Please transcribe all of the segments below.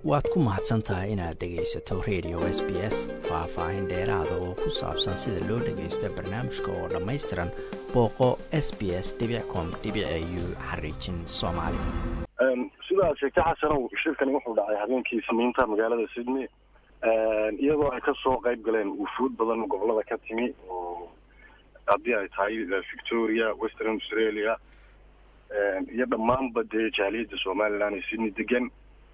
waad ku mahadsan tahay inaad dhegaysato radio s b s faah-faahin dheeraada oo ku saabsan sida loo dhagaysto barnaamijka oo dhammaystiran booqo s b s com u xariijin soomaali sidaad sheegtay xasanow shirkani wuxuu dhacay habeenkii samiinta magaalada sydney iyadoo ay kasoo qayb galeen wufuud badan gobolada ka timi oo haddii ay tahay victoria western australia iyo dhammaanba dee jaaliyadda somaliland ee sydney degan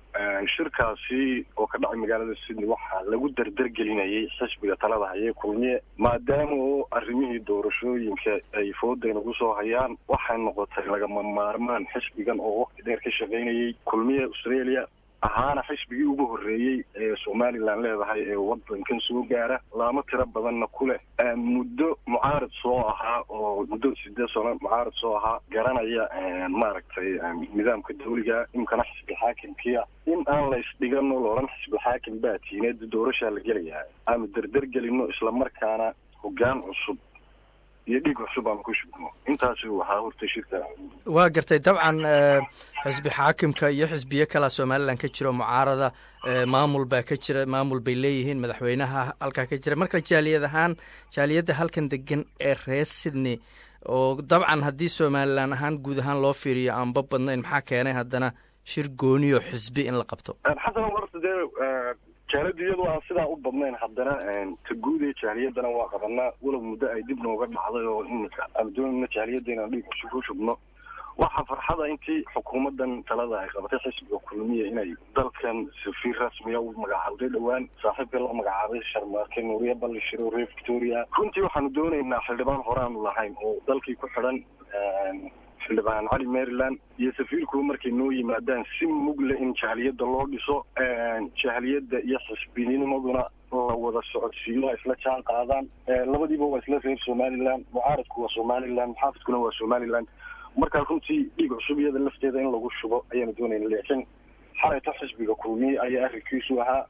shirkaasi oo ka dhacay magaalada sydney waxaa lagu dardargelinayay xisbiga talada hayee kulmiye maadaama oo arrimihii doorashooyinka ay fooda nagu soo hayaan waxay noqotay lagama maarmaan xisbigan oo waqti dheer ka shaqaynayay kulmiye australia ahaana xisbigii ugu horreeyey ee somalilan leedahay ee wadankan soo gaara laamo tiro badanna ku leh muddo mucaarad soo ahaa oo muddo sideed sano mucaarad soo ahaa garanaya maaragtay nidaamka dawliga imkana xisbi xaakimkiia in aan la isdhigano loolan xisbi xaakim baa tiineed doorashaa la gelayaa aanu derdergelino islamarkaana hoggaan cusub iyo dhiig cusub aanu ku shubno intaasi waxaa hortay shirka waa gartay dabcan xisbi xaakimka iyo xisbiyo kalaa somalilan ka jiro mucaarada maamul baa ka jira maamul bay leeyihiin madaxweynaha halkaa ka jira marka jaaliyad ahaan jaaliyadda halkan degan ee reer sydney oo dabcan haddii somalilan ahaan guud ahaan loo fiiriyo aanba badnayn maxaa keenay haddana shir gooniyo xisbi in la qabto xasan horta dee jaaliyaddu iyadoo aan sidaa u badnayn haddana ta guud ee jaaliyadana waa qabanaa walow muddo ay dib nooga dhacday oo imika aanu doonayna jaaliyadda inaan dhiig cusub ku shubno waxaa farxada intii xukuumaddan talada ay qabatay xisbiga kulmiya inay dalkan safiir rasmiya u magacaawday dhowaan saaxiibka la magacaabay sharmaarke nuuriya ballishiro reer victoria runtii waxaanu doonaynaa xildhibaan hore aanu lahayn oo dalkii ku xidhan xildhibaan cali maryland iyo safiirku markay noo yimaadaan si mugle in jaaliyadda loo dhiso jaaliyadda iyo xisbinimaduna la wada socodsiiyo ay isla jaan qaadaan labadiiba waa isla reer somaliland mucaaradku waa somaliland muxaafidkuna waa somaliland markaa runtii dhiig cusub iyada lafteeda in lagu shubo ayaanu doonayna laakiin xalayto xisbiga kulmiye ayaa arrinkiisu ahaa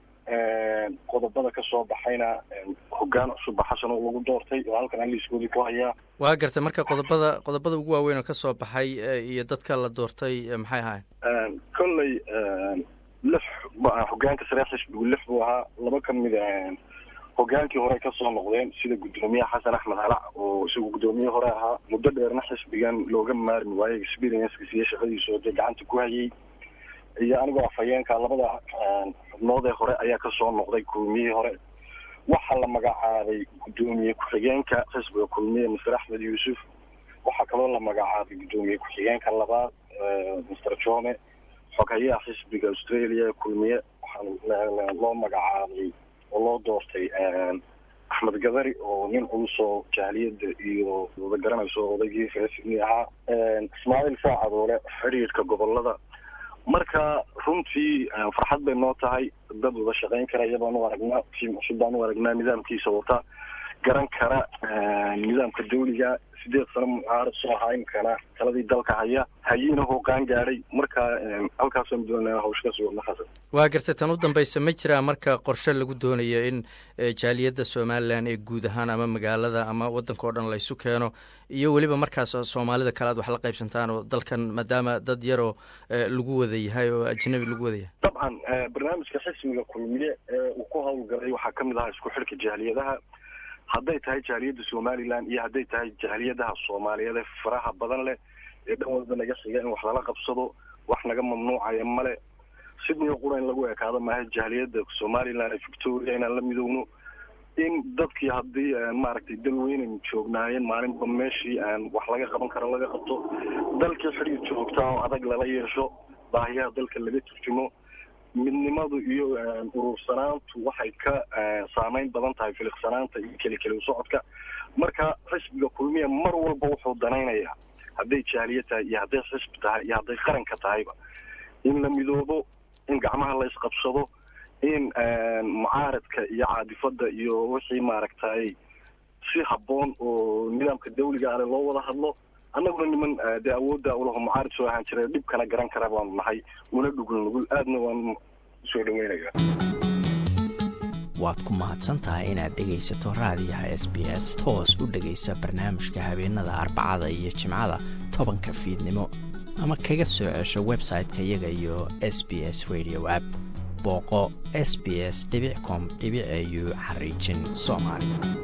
qodobada ka soo baxayna hoggaan cusubba xasan oo lagu doortay oo halkan aliiskoodii ku hayaa waa gartay marka qodobada qodobada ugu waaweyn oo ka soo baxay iyo dadka la doortay maxay ahayn kolley lix hoggaanka saree xisbigu lix buu ahaa laba ka mid hoggaankii hore kasoo noqdeen sida guddoomiye xasan axmed halac oo isagu guddoomiye hore ahaa muddo dheerna xisbigan looga maarmi waayo experiencekiis iyo shaqadiisu oo dee gacanta ku hayay iyo anigoo afhayeenka labada xubnood ee hore ayaa kasoo noqday kulmiyihii hore waxaa la magacaabay guddoomiye ku-xigeenka xisbiga kulmiye master axmed yuusuf waxaa kaloo la magacaabay guddoomiye ku-xigeenka labaad master jome xoghayaha xisbiga australia kulmiye waxaa loo magacaabay oo loo doortay axmed gadari oo nin culusoo jaaliyadda iyo wada garanayso odaygii reer sydney ahaa ismaaciil saacadoole xidhiidhka gobolada marka runtii farxad bay noo tahay dad wada shaqayn karaya baan u aragnaa tiim cusub baan u aragnaa nidaamkiisa wata garan kara nidaamka dawliga sideed sano mucaarad soo ahaa imkana taladii dalka haya hayiina hooqaan gaadhay marka halkaasaan doonaa hawsh ka sugna xasan waa gartay tan u dambaysa ma jiraa marka qorshe lagu doonayo in jaaliyadda somalilan ee guud ahaan ama magaalada ama waddanka oo dhan laysu keeno iyo weliba markaas soomaalida kale aad wax la qaybsantaan oo dalkan maadaama dad yaroo lagu wada yahay oo ajnabi lagu wada yahay dabcan barnaamijka xisbiga kulmiye ee uu ku hawlgalay waxaa kamid ahaa isku xidhka jaaliyadaha hadday tahay jaaliyadda somaliland iyo hadday tahay jaaliyadaha soomaaliyeed ee faraha badan leh ee dhan walba naga xiga in wax lala qabsado wax naga mamnuucaya male sidnio qura in lagu ekaado maaha jaaliyadda somaliland ee victoria inaan la midowno in dadkii haddii maaragtay dalweynan joognaayeen maalinba meeshii aan wax laga qaban karo laga qabto dalkii xidhiir joogtaa oo adag lala yeesho baahiyaha dalka laga turjumo midnimadu iyo uruursanaantu waxay ka saameyn badan tahay filiqsanaanta iyo kelikeli socodka marka xisbiga kulmiya mar walba wuxuu danaynayaa hadday jaaliya tahay iyo hadday xisbi tahay iyo hadday qaranka tahayba in la midoobo in gacmaha la isqabsado in mucaaradka iyo caadifada iyo wixii maaragtay si habboon oo nidaamka dawliga ale loo wada hadlo annaguna niman dee awoodda ulaho mucaarad soo ahaan jira dhibkana garan kara baanu nahay una dhugul nugul aadna waan soo dhaweynaya waad ku mahadsan tahay inaad dhegaysato raadiyaha s b s toos u dhegaysa barnaamijka habeenada arbacada iyo jimcada tobanka fiidnimo ama kaga soo cesho website-ka iyaga iyo s b s radio app booqo s b s com au xariijin soomaali